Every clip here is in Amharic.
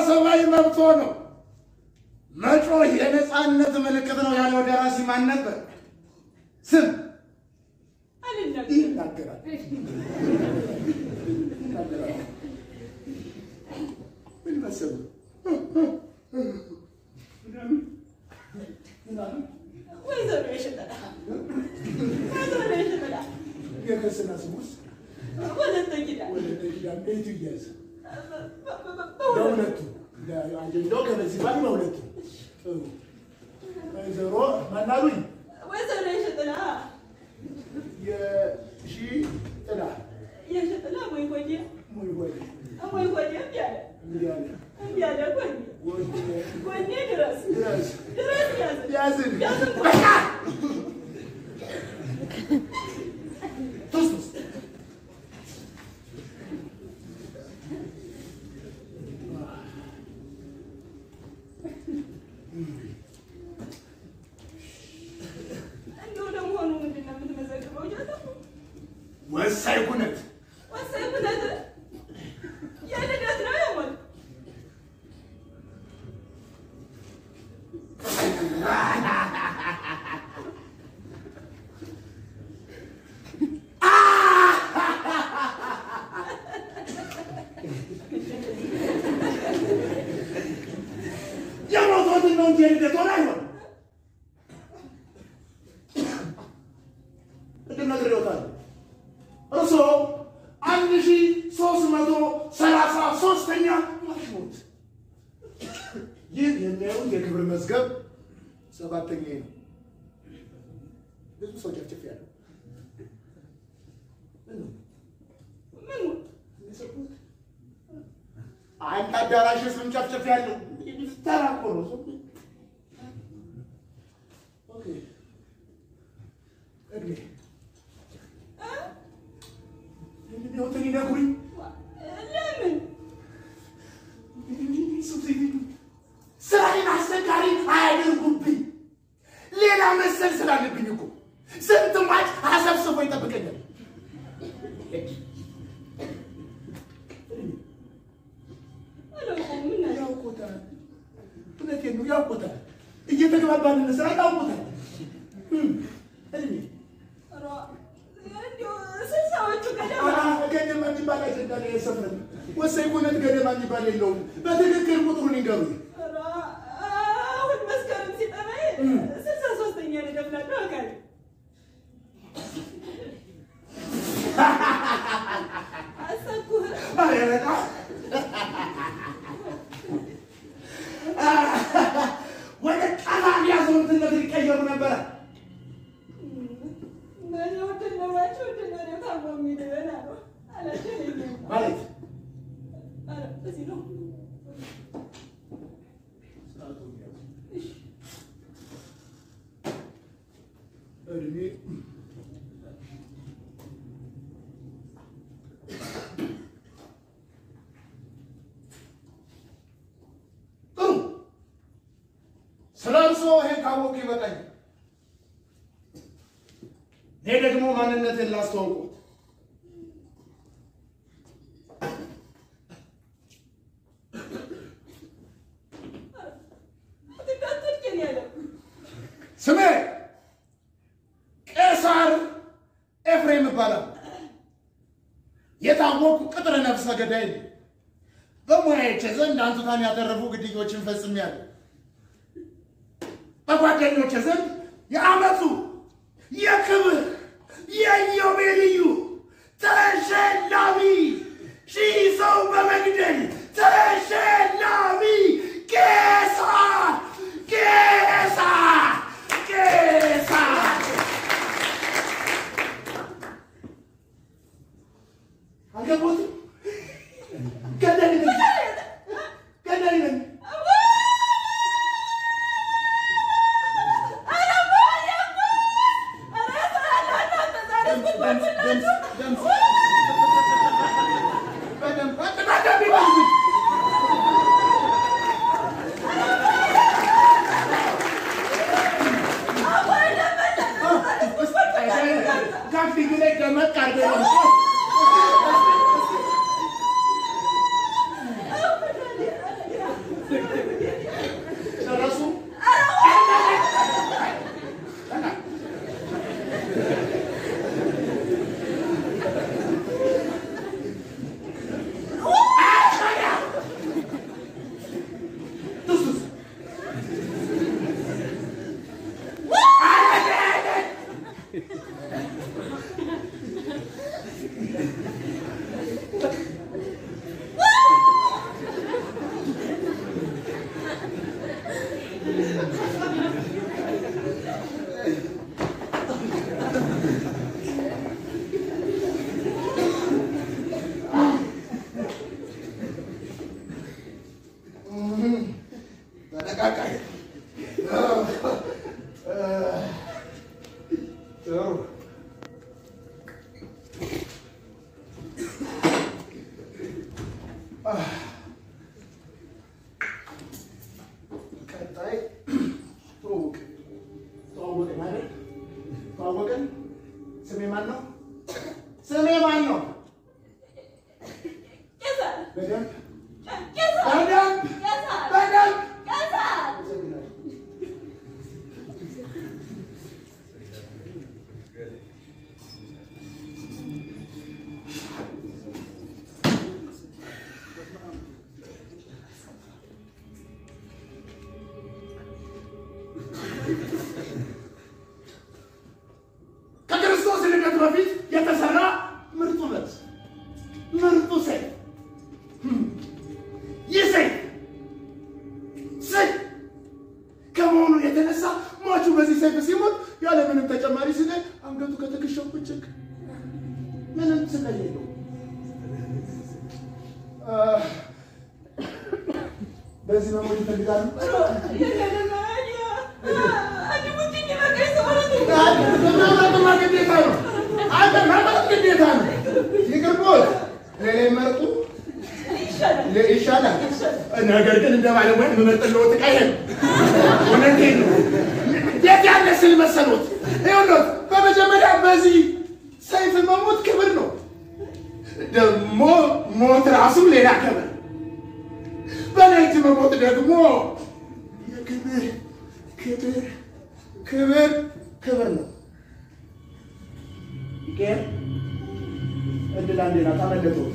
ሰብአዊ መብቶ ነው። መጮህ የነፃነት ምልክት ነው ያለው ደራሲ ማን ነበር? ስም አልናገርም። ይናገራል። ይናገራል። ምን መሰለህ? ወይዘሮ የሽጠላ ወይዘሮ የሽጠላ የክርስትና ስሙስ ወለተ ኪዳን ወደ ኪዳን ቤቱ እያዘ በእውነት በሁለቱ አጀንዳው ከበዚህ ባል በሁለቱ ጥሩ ወይዘሮ ማናሉኝ ወይዘሮ የሽጥላ የሺ ጥላ የሽጥላ ወይ ጎዴ ሙይ ወደ ወይ ጎዴ እምቢ አለ እንዲህ አለ እምቢ አለ ጎዴ ወደ ጎዴ ድረስ ድረስ ድረስ ያዘ ያዝን ያዝን በቃ ቱስ ቱስ እንደው ለመሆኑ ምንድን ነው የምትመዘግበው? ጃተሙ ወሳኝ ኩነት ወሳኝ ብለት የልደት ነው የሞት የሞቶትን ነው እንጂ የልደት ሆነ አይሆንም። ቅድም ነግሬዎታለሁ። እርስዎ አንድ ሺ ሶስት መቶ ሰላሳ ሶስተኛ ሟች ሞት። ይህ የሚያዩን የክብር መዝገብ ሰባተኛ ነው። ብዙ ሰው ጨፍጭፍ ያለው ምን ሞት የሰጡት አንድ አዳራሽ ስም ጨፍጨፍ ያለው ተራ እኮ ነው። ኦኬ እድሜ እድሜዎትን ይነግሩኝ። ለምን ስራዬን አስቸጋሪ አያደርጉብኝ። ሌላ መሰል ስላለብኝ እኮ ስንት ማጭ አሰብስቦ ይጠብቀኛል። አላውቀውም ምን አለ ያውቁታል። እውነቴን ነው ያውቁታል። እየተግባባን ስራ ያውቁታል። እም፣ እድሜ ኧረ እንደው ስልሳዎቹ ገደማ ገደማ የሚባል አጀንዳ ላይ አይሰፍርም። ወሳኝ ኩነት ገደማ የሚባል የለውም። በትክክል ቁጥሩን ይንገሩኝ። ኧረ አሁን መስከረም ሲጠራኝ ስልሳ ሶስተኛ ልደት እላለሁ አውቃለሁ። አሰብኩህ ኧረ በጣም ወደ ቀላል ያዘውትነት ሊቀየሩ ነበረ። በእኔ ውድን ኖሯቸው ውድን ወዲያው ታሞ የሚድን አሉ አላደለኝም። ማለት ኧረ እዚህ ነው እድሜ ጥሩ። ስለ እርስዎ ይሄን ካወቁ ይበቃኛል። እኔ ደግሞ ማንነትን ላስተዋውቁት። እንዳትወድቀኝ ያለው ስሜ ቄሳር ኤፍሬም ይባላል። የታወቁ ቅጥር ነፍሰ ገዳይ ነኝ። በሙያዎቼ ዘንድ አንቱታን ያተረፉ ግድዮችን ፈጽሜያለሁ። በጓደኞቼ ዘንድ የዓመቱ የክብር የኢዮቤልዩ ተሸላሚ ሺህ ሰው በመግደል ተሸላሚ ቄሳር ቄሳር ቄሳር አልገባሁትም። ገዳይ ነኝ ገዳይ ነኝ። ተነቃቃይ ጥሩ ቀጣይ ትውውቅ ተዋወቅን አይደል? ተዋወቅን። ስሜ ማን ነው? ስሜ ማን ነው? ቄሳር በደንብ ቄሳር በደንብ ቄሳር በደንብ ቄሳር ከክርስቶስ ልደት በፊት የተሰራ ምርጡ ልብስ ምርጡ ሰይፍ ይህ ሰይፍ ሰይፍ ከመሆኑ የተነሳ ሟቹ በዚህ ሰይፍ ሲሞት ያለ ምንም ተጨማሪ ስቃይ አንገቱ ከትከሻው ብጭቅ ምንም ስቃይ የለውም። አ፣ በዚህ መሞት ይፈልጋሉ። መምረጥማ ግዴታ ነው። አንተ መምረጥ ግዴታ ነው። ይቅርቦት ሌላ ይመርጡ ይሻላል። ነገር ግን እንደ ባለሙያ የምመጥልዎት ዕቃ ይሄ ነው። እውነቴን ነው። የት ያለ ስል መሰሎት? ይኸውልዎት በመጀመሪያ በዚህ ሰይፍ መሞት ክብር ነው። ደግሞ ሞት ራሱ ሌላ ክብር፣ በላይ እጅ መሞት ደግሞ የክብር ክብር ክብር ክብር ነው። ይቄር እድል አንዴ ናት፣ አመለጠዎት።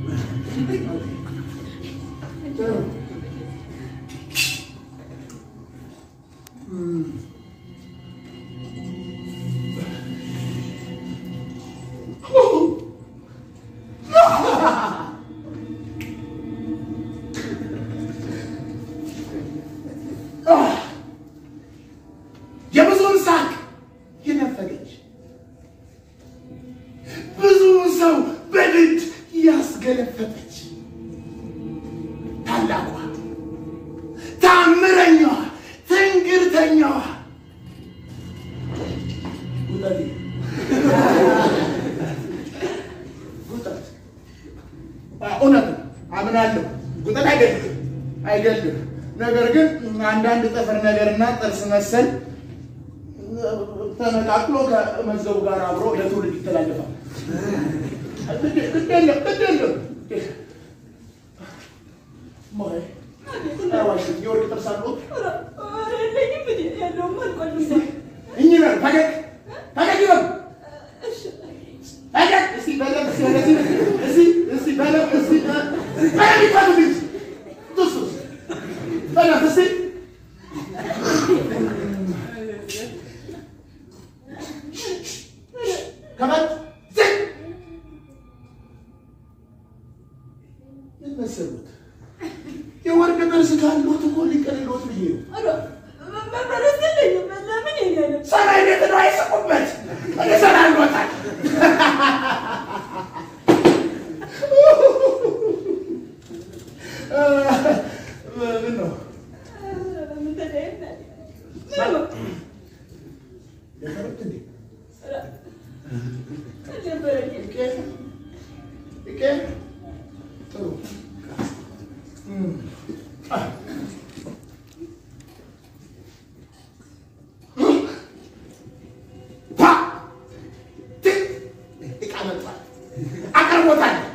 የብዙውን ሳቅ የነፈገች ብዙ ሰው በድድ ያስገለፈጠች ታላቋ ታምረኛዋ ትንግርተኛዋ ጉጠቴ ጉጠት አ፣ እውነት ነው፣ አምናለሁ። ጉጠት አይገልም አይገልም። ነገር ግን አንዳንድ ጥፍር ነገርና ጥርስ መሰል ተነቃቅሎ ከመዝገቡ ጋር አብሮ ለትውልድ ይተላለፋል። ግድ ግድ የለም ግድ የለም። ሞይ አይዋሽም። የወርቅ ጥርስ አለው። እኚህ በል ፈገግ ፈገግ ይበሉ ፈገግ እስቲ በደንብ እስቲ ወደዚህ እስቲ እስቲ በደንብ እስቲ በደንብ ይበሉ ልጅ ዱስ ዱስ በደንብ እስቲ ከበድ ዝቅ ምን መሰሉት የወርቅ ጥርስ ካሉት እኮ ሊቀልሎት ብዬ ነው። ሰማይ ቤት ነው አይስቁበት። እኔ እሰራልዎታል። ምን ነው የፈሩት እንዴ? ይቄ ይቄ ጥሩ እም። አ። ፓ ት ዕቃ መጥቷል። አቅርቦታል